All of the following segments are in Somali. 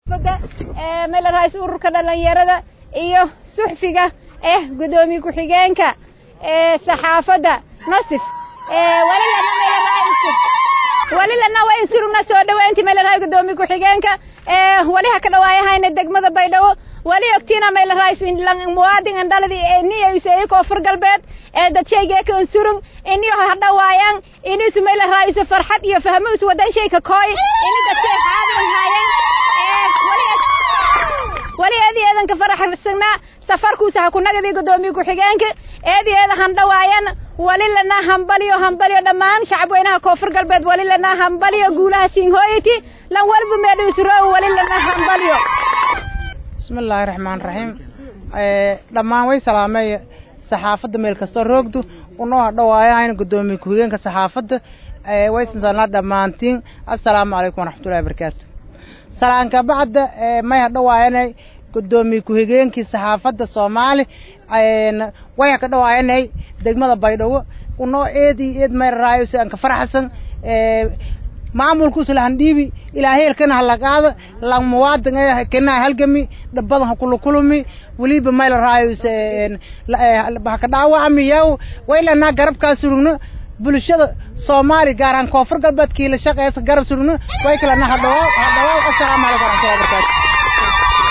meel raais ururka dhalinyarada iyo suxfiga eh gudoomiye ku-xigeenka saxaafadda nosif wali lana waa in surugna soo dhaweynti meel raai gudoomiye ku-xigeenka wali ha ka dhawaayahayna degmada baydhabo wali ogtiina meel raais muwaadin andhaladi niya koonfur galbeed ee dadshayga ka surung iniyo ha dhawaayaan inisu meel raais farxad iyo fahmus wadan shayka kooy ini dadkay xaadir haayeen wali eedi eedanka faraxsanaa safarkuusa ha ku nagadii gudoomiye ku-xigeenka eedi eeda han dhawaayan wali lana hambaliyo hambaliyo dhammaan shacabweynaha koonfur galbeed wali lana hambaliyo guulaha siinhooyti lan walba meedhuusuro wali lana hambaliyo bismillaahi raxmaan raxiim dhammaan way salaamay saxaafadda meel kastoo roogdu unoo hadhawaayahayn gudoomiye ku-xigeenka saxaafadda waysansanaa dhammaantiin assalaamu calaykum waraxmatullahi wabarakaatu salaanka bacda may hadhawaayanay gudoomiye ku-xigeenkii saxaafadda soomaali way haka dhawaayanay degmada baydhabo unoo eedi eed mayraraayo si anka faraxsan maamulkuusa lahan dhiibi ilaa heelkana hala qaado lang muwaadin ee kenaa halgami dhabadan ha kula kulumi weliba mayla raayo haka dhaawacmi yaw waylanaa garabkaa surugno bulshada soomaali gaar ahaan koonfur galbeedkii la shaqeysa garab surugno way kalena hadhawaaw hadhawaaw assalaamu calaykum waraxmatullahi wabarakaatu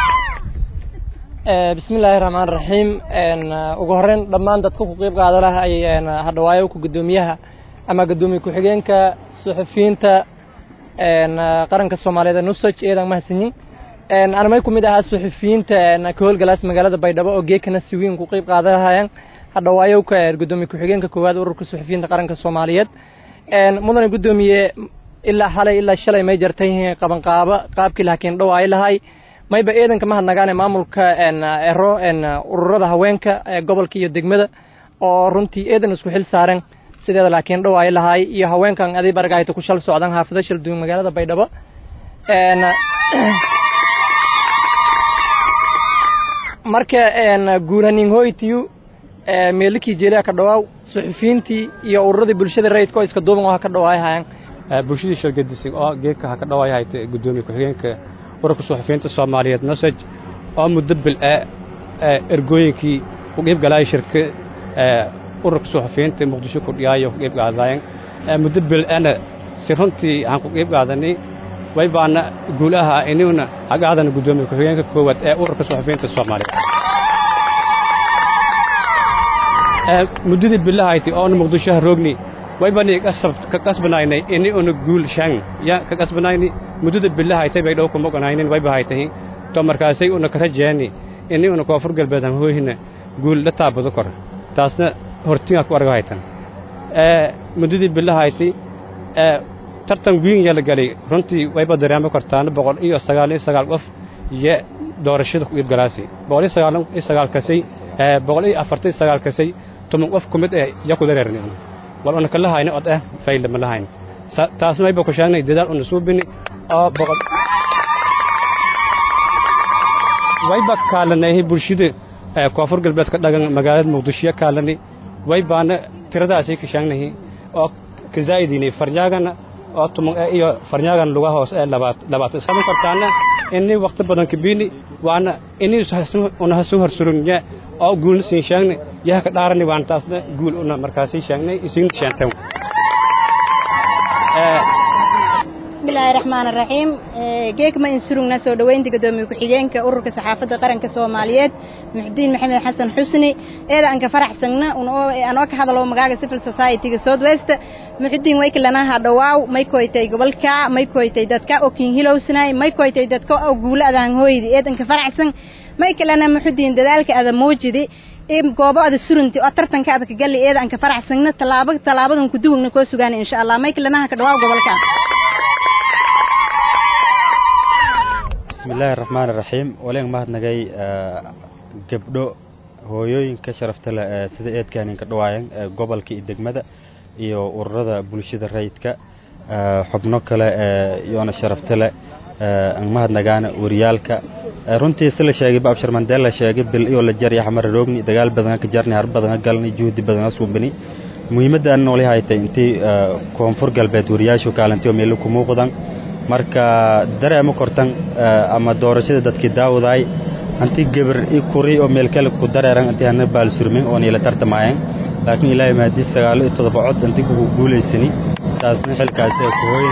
bismillaahi raxmaan raxiim ugu horeyn dhammaan dadka ku qeyb qaada lah ay hadhawaayo ku gudoomiyaha ama gudoomiye ku-xigeenka suxufiyiinta qaranka soomaaliyeed ee nusaj eedan mahadsanyin anamay ku mid ahaa suxufiyiinta ka howlgalaas magaalada baydhabo oo geekana si weyn ku qeyb qaada lahayaan hadhawaayo ka gudoomiye ku-xigeenka koowaad ururka suxufiyiinta qaranka soomaaliyeed mudane gudoomiye ilaa xalay ilaa shalay may jartay qabanqaabo qaabkii lahakiin dhawaayo lahay mayba eedanka mahadnagaane maamulka ero ururada haweenka gobolka iyo degmada oo runtii eedan isku xil saaren sideeda laakiin dhawaayo lahaay iyo haweenkan aday bargaayta ku shal socdan xaafado shal duwan magaalada baydhabo marka guulanin hoytiyu meelikii jeeliha ka dhawaaw suxufiyiintii iyo ururadii bulshada rayidka oo iska duuban oo ha ka dhawaayo hayaan bulshadii shalgadisay oo geedka ha ka dhawaayo hayta gudoomiye ku-xigeenka ururka suxufiyiinta soomaaliyeed nosaj oo muddo bil ee ergooyinkii ku qiib galaaya shirka ururka suxufiyiinta muqdisho ku dhiyaayo ku qiib qaadaayan muddo bil ana si runtii aan ku qiib qaadanay way baana guulaha inuna hagaadana gudoomiye ku-xigeenka koowaad ee ururka suxufiyiinta soomaaliyeed muddadii bilahayti oona muqdishoha roogni waybani ka qasbanaynay ini una guul shan ya ka qasbanayni muddada bilahaytay bay dhow kuma ogonaynin wayba haytahi to markaasay una karajeeni ini una koonfur galbeed han hooyhina guul la taabado kor taasna hortingaa ku arga haytan muddadii bilahayti tartan wiin yala galay runtii wayba dareemo kartaana boqol iyo sagaal iyo sagaal qof iyo doorashada ku iibgalaasi boqol iyo sagaal iyo sagaal kasay boqol iyo afartan iyo sagaal kasay toban qof ku mid eh ya ku dareerni wal una kala hayna od ah fayl ma lahayn taasna wayba ku sheegnay dadaal una suubini oo boqol wayba kaalanay bulshada koonfur galbeedka dhagan magaalada muqdisho kaalani waybaana tiradaasay ka sheegnay oo ka zaa'idinay farjaagana oo tuman iyo farjaagan luga hoos ee labaad labaad sabab kartaana inni waqti badan kabini waana inni una hasu harsurunya oo guul siin sheegnay yaha ka dhaarani waan taasna guul una markaasi sheegnay isin sheentay bismillaahi raxmaani raxiim geekma in surugna soo dhoweynta gudoomiye ku-xigeenka ururka saxaafadda qaranka soomaaliyeed muxudiin maxamed xasan xusni eeda aan ka faraxsagna anoo ka hadalo magaaga civil society-ga south west muxudiin waykalanaha dhawaaw may koytay gobolka may koytay dadka oo kin hilowsnay may koytay dadka oo guula adaan hooydi eedan ka faraxsan may kalena muxudiin dadaalka ada muujidi goobo ada surunti oo tartanka ada ka galli eeda aan ka faraxsagna tallaabo tallaabadan ku duwagna koo sugaana insha allah may kalanaha ka dhawaaw gobolka bismillaahi raxmaani raxiim waleen mahadnagay gabdho hooyooyinka sharafta leh ee sida eedkaaninka dhawaayan gobolka iyo degmada iyo ururada bulshada rayidka xubno kale iyoona sharafta leh aan mahadnagaana wariyaalka runtii si la sheegay baabshar mandeel la sheegay bil iyo la jar iyo xamar roogni dagaal badan ka jarni har badan galni juhdi badan suubini muhiimadda aan nooli haytay intii koonfur galbeed wariyaashu kaalantiyo meelo ku muuqdan marka dareema kortan ama doorashada dadkii daawadaay anti gabar i kuri oo meel kale ku dareeran anti hana baalsurmin oo niila tartamaayeen laakiin ilaahay maadii sagaalo iyo toddoba cod anti kugu guulaysani saasna xilkaasi ay ku hooyin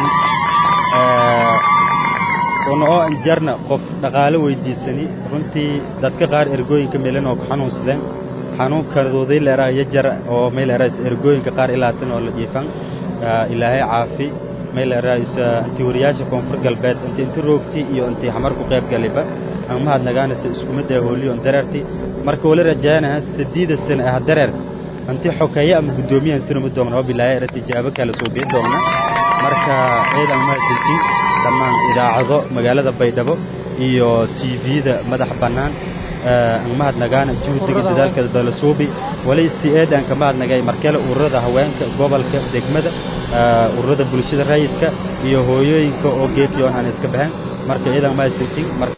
una oo anjarna qof dhaqaalo weydiisani runtii dadka qaar ergooyinka meelan oo ku xanuunsadeen xanuunkadoodii leeraa iyo jar oo meel eraas ergooyinka qaar ilaatan oo la dhiifan ilaahay caafi meel eraas anti wariyaasha koonfur galbeed anti inti roogti iyo anti xamar ku qayb galiba aan mahadnagaanaysa isku mid ee hooliyo on dareerti marka wali rajaanaha sadiida sana ah dareer anti xokeeye ama guddoomiyahan sinuma doogna oo bilaahay era tijaabo kale soo bii doogna marka ciidan mahadsantiin dhammaan idaacado magaalada baydhabo iyo tvda madax bannaan aan mahadnagaana juhdiga dadaalkeeda dalasuubi wali si eed aan ka mahadnagay markale ururada haweenka gobolka degmada ururada bulshada rayidka iyo hooyooyinka oo geefiyoon aan iska baxeen marka ciidan mahadsantiin